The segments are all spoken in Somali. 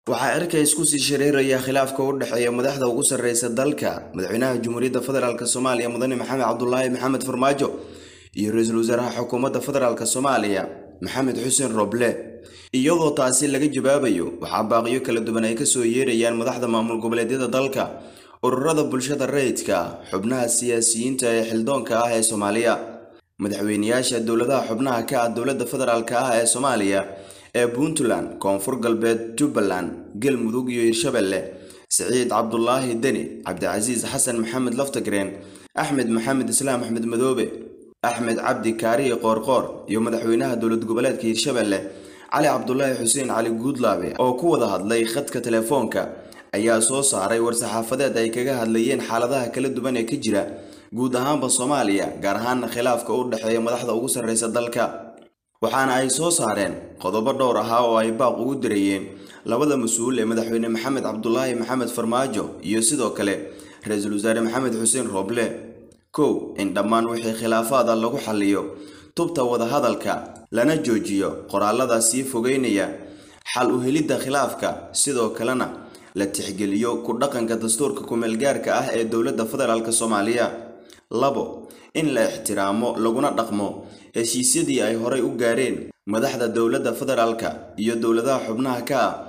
waxaa erka isku sii shareeraya khilaafka u dhexeeya madaxda ugu sarreysa dalka madaxweynaha jamhuuriyadda federaalk soomaaliya mudane maxamed cabdulaahi maxamed farmaajo iyo ra-iisul wasaaraha xukuumadda federaalk soomaaliya maxamed xuseen roble iyadoo taasi laga jawaabayo waxaa baaqiyo kala duwan ay kasoo yeerayaan madaxda maamul goboleedyada dalka ururada bulshada rayidka xubnaha siyaasiyiinta ee xildoonka ah ee soomaaliya madaxweyneyaasha dowladaha xubnaha ka ah dowladda federaalk ah ee soomaaliya ee puntland koonfur galbeed jubbaland galmudug iyo hirshabelle siciid cabdulaahi deni cabdicasiis xasan maxamed laftagreen axmed maxamed islaam axmed madoobe axmed cabdi kaariye qoorqoor iyo madaxweynaha dowlad goboleedka hirshabelle cali cabdulaahi xuseen cali guudlaabe oo ku wada hadlay khadka telefoonka ayaa soo saaray war-saxaafadeed ay kaga hadlayeen xaaladaha kala duwan ee ka jira guud ahaanba soomaaliya gaar ahaana khilaafka u dhexeeya madaxda ugu sarreysa dalka waxaana ay soo saareen qodobo dhowr ahaa oo ay baaq ugu dirayeen labada mas-uul ee madaxweyne maxamed cabdulaahi maxamed farmaajo iyo sidoo kale ra-iisul wasaare maxamed xuseen rooble kow in dhammaan wixii khilaafaada lagu xalliyo tubta wadahadalka lana joojiyo qoraalada sii fogeynaya xal u helidda khilaafka sidoo kalena la tixgeliyo ku dhaqanka dastuurka ku-meelgaarka ah ee dowladda federaalk soomaaliya labo in la ixtiraamo laguna dhaqmo heshiisyadii ay horay u gaareen madaxda dowladda federaalka iyo dowladaha xubnaha ka ah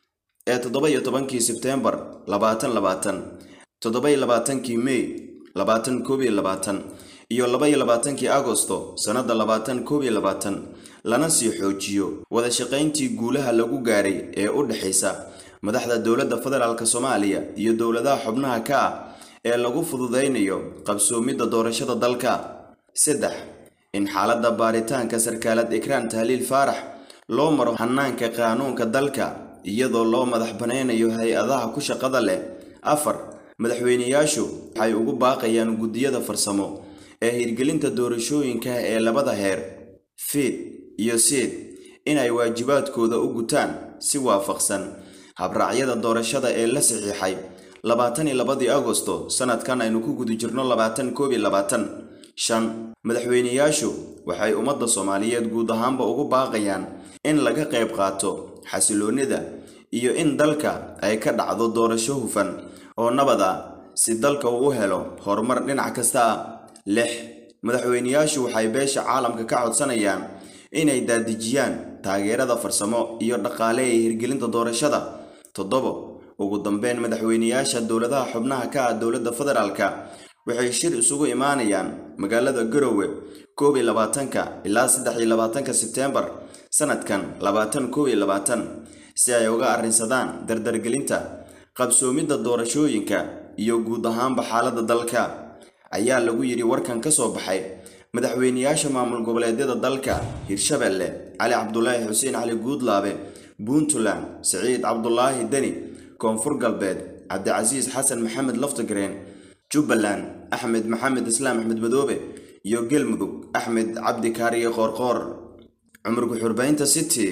ee toddoba iyo tobankii sebteembar labaatan labaatan toddoba iyo labaatankii mey labaatan koob iyo labaatan iyo laba iyo labaatankii agosto sannadda labaatan koob iyo labaatan lana sii xoojiyo wada shaqayntii guulaha lagu gaaray ee u dhexaysa madaxda dowladda federaalk soomaaliya iyo dowladaha xubnaha ka ah ee lagu fududaynayo qabsoomidda doorashada dalka saddex in xaaladda baaritaanka sarkaalad ikraan tahliil faarax loo maro hanaanka qaanuunka dalka iyadoo loo madax banaynayo hay-adaha ku shaqada leh afar madaxweyneyaashu waxay ugu baaqayaan guddiyada farsamo ee hirgelinta doorashooyinka ee labada heer fiid iyo siid inay waajibaadkooda u gutaan si waafaqsan habraacyada doorashada ee la saxiixay labaatan iyo labadii agosto sanadkan aynu ku guda jirno labaatan koob iyo labaatan shan madaxweyneyaashu waxay ummadda soomaaliyeed guud ahaanba ugu baaqayaan in laga qayb qaato xasiloonnida iyo in dalka ay ka dhacdo doorasho hufan oo nabad ah si dalka uu u helo horumar dhinac kasta ah lix madaxweyneyaashu waxay beesha caalamka ka codsanayaan inay daadejiyaan taageerada farsamo iyo dhaqaale ee hirgelinta doorashada toddobo ugu dambeyn madaxweyneyaasha dowladaha xubnaha ka ah dowladda federaalka waxay shir isugu imaanayaan magaalada garowe koob iyo labaatanka ilaa saddex iyo labaatanka sebteembar sanadkan labaatan koob iyo labaatan si ay uga arrinsadaan dardargelinta qabsoomidda doorashooyinka iyo guud ahaanba xaaladda dalka ayaa lagu yidhi warkan ka soo baxay madaxweyneyaasha maamul goboleedyada dalka hirshabelle cali cabdulaahi xuseen cali guudlaabe puntland siciid cabdulaahi deni koonfur galbeed cabdicasiis xasan maxamed laftagreen jubbaland axmed maxamed islaam axmed madoobe iyo galmudug axmed cabdi kaariye qoorqoor cumurka xurbaynta city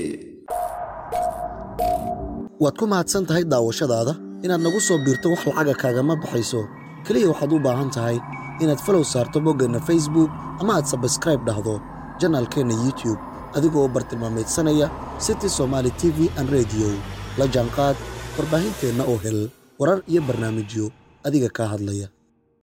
waad ku mahadsan tahay daawashadaada inaad nagu soo biirto wax lacaga kaagama baxayso keliya waxaad u baahan tahay inaad falow saarto boggeenna facebook ama aad sabskraib dhahdo janaalkeenna youtube adigoo bartilmaameedsanaya city somaali t v an rediyo la jaanqaad warbaahinteenna oo hel warar iyo barnaamijyo adiga kaa hadlaya